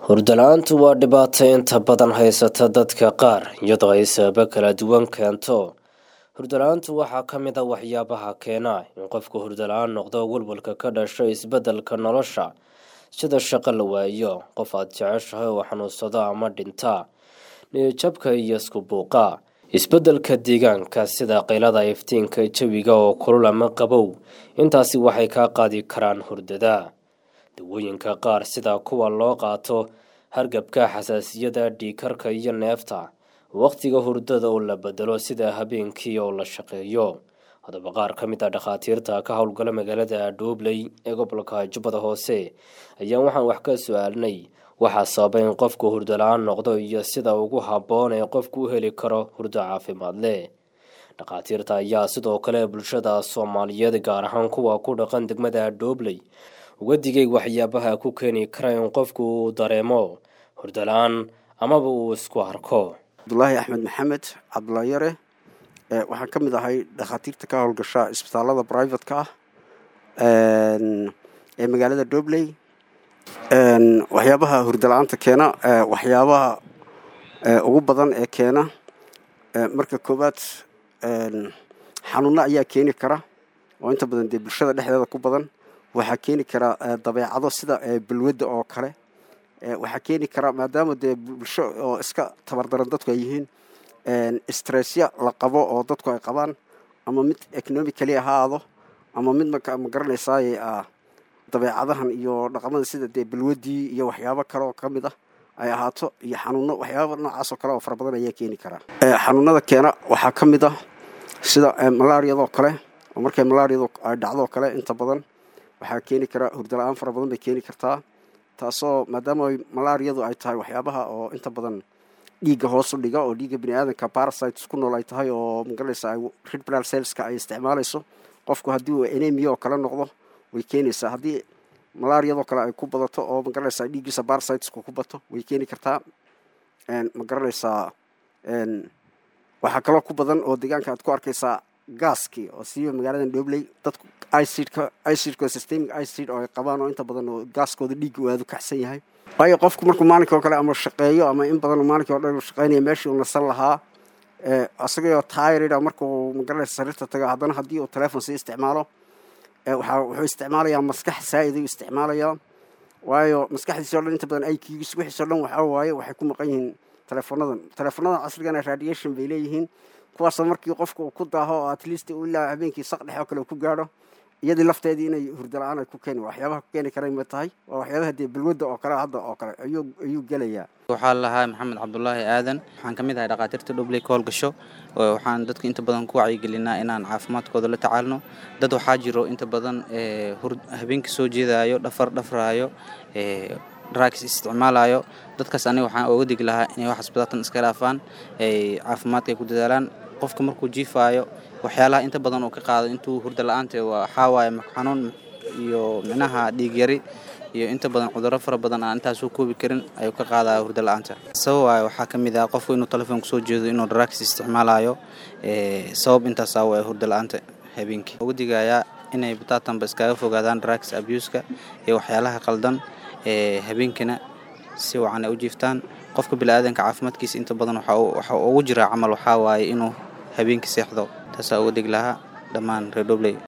hurdala-aantu waa dhibaato inta badan haysata dadka qaar iyadoo ay sababo kala duwan keento hurdala-aantu waxaa ka mid a waxyaabaha keena in qofku hurdala-aan noqdo walwalka ka dhasho isbeddelka nolosha sida shaqo la waayo qof aad jeceshahay oo xanuunsado ama dhinta niyajabka iyo isku buuqa isbeddelka deegaanka sida qaylada iftiinka jawiga oo kulul ama qabow intaasi waxay kaa qaadi karaan hurdada dawooyinka qaar sida kuwa loo qaato hargabka xasaasiyada dhiikarka iyo neefta wakhtiga hurdada oo la bedelo sida habeenkii oo la shaqeeyo haddaba qaar ka mid a dhakhaatiirta ka howlgala magaalada dhoobley ee gobolka jubbada hoose ayaa waxaan wax ka su-aalnay waxaa sababa in qofku hurdala-aan noqdo iyo sida ugu habboon ee qofku u heli karo hurdo caafimaad leh dhakhaatiirta ayaa sidoo kale bulshada soomaaliyeed gaar ahaan kuwa ku dhaqan degmada dhoobley uga digay waxyaabaha ku keeni kara in qofku uu dareemo hurdala-aan amaba uu isku arko cabdulaahi axmed maxamed cabdulaahi yare waxaan ka mid ahay dhakhaatiirta ka howlgasha isbitaalada brivatka ah ee magaalada dobley waxyaabaha hurdala-aanta keena waxyaabaha ugu badan ee keena marka koowaad xanuuno ayaa keeni kara oo inta badan dee bulshada dhexdeeda ku badan waxaa keeni kara dabeecado sida balwadda oo kale waxaa keeni kara maadaama dee bulsho oo iska tabardaran dadku ay yihiin stressya la qabo oo dadku ay qabaan ama mid economically ahaado ama mid ma garanaysaay dabeecadahan iyo dhaqamada sida dee balwaddii iyo waxyaabo kale oo ka mid ah ay ahaato iyo xanuuno waxyaaba noocaas oo kale oo fara badan ayaa keeni karaa xanuunada keena waxaa ka mid ah sida malaariyadoo kale oo markay malaariyadu ay dhacdoo kale inta badan waxaa keeni karaa hurdala-aan fara badan bay keeni kartaa taasoo maadaama malaariyadu ay tahay waxyaabaha oo inta badan dhiigga hoosu dhiga oo dhiigga bini aadanka parasites ku nool ay tahay oo magaranaysa red blood cellska ay isticmaalayso qofku haddii uu enemia oo kale noqdo way keenaysaa haddii malaariyadoo kale ay ku badato oo magaranaysa dhiiggiisa parasiteska ku bato way keeni kartaa magaranaysaa waxaa kaloo ku badan oo deegaanka aad ku arkaysaa gaaskii oo siiba magaalada dhobley dadku icidka icidka systemic icid oo ay qabaan oo inta badan oo gaaskooda dhiigga uu aadu kaxsan yahay waayo qofku markuu maalinka oo kale ama shaqeeyo ama in badan maalinkii o dhan shaqeynaya meeshii uu nasan lahaa isagoo tyrida markuu magaranaysa sariirta tago haddana haddii uu telefon sii isticmaalo waxa wuxuu isticmaalayaa maskax saa-id ayuu isticmaalayaa waayo maskaxdiisi o dhan inta badan iqgiis wixiisoo dhan waxaa waaye waxay ku maqan yihiin telefonadan telefonadan casrigana radiation bay leeyihiin kuwaasoo markii qofka uu ku daaho oo at least ilaa habeenkii saq dhexe oo kale uu ku gaadho iyadii lafteedii inay hurdala-aan ay ku keeni waxyaabaha ku keeni kara ma tahay waa waxyaabaha dee balwadda oo kale hadda oo kale ayuu ayuu gelayaa waxaa lahaa maxamed cabdulaahi aadan waxaan ka mid ahay dhakhaatiirta dhobley ka howlgasho waxaan dadka inta badan ku wacyigelinaa inaan caafimaadkooda la tacaalno dad waxaa jiro inta badan habeenkii soo jeedaayo dhafar dhafraayo drugs isticmaalayo dadkaas aniga waxaan oga digi lahaa inay wax asbitaatan iska dhaafaan ay caafimaadka ay ku dadaalaan qofka markuu jiifaayo waxyaalaha inta badan uu ka qaado intuu hurda la-aanta waxaa waaye xanuun iyo micnaha dhiig yari iyo inta badan cudurro fara badan aan intaasuu koobi karin ayuu ka qaadaya hurda la-aanta sabab waaye waxaa ka mid ah qofku inuu telefoonka soo jeedo inuu drugs isticmaalayo sabab intaasaa waa hurda la-aanta habeenkii uga digayaa inay bataatanba iskaga fogaadaan drugs abuska iyo waxyaalaha qaldan habeenkina si wacan ay u jiiftaan qofka bili-aadanka caafimaadkiisa inta badan waxa ugu jiraa camal waxaa waaye inuu habeenkii seexdo taasaa uga deg lahaa dhammaan reer dobley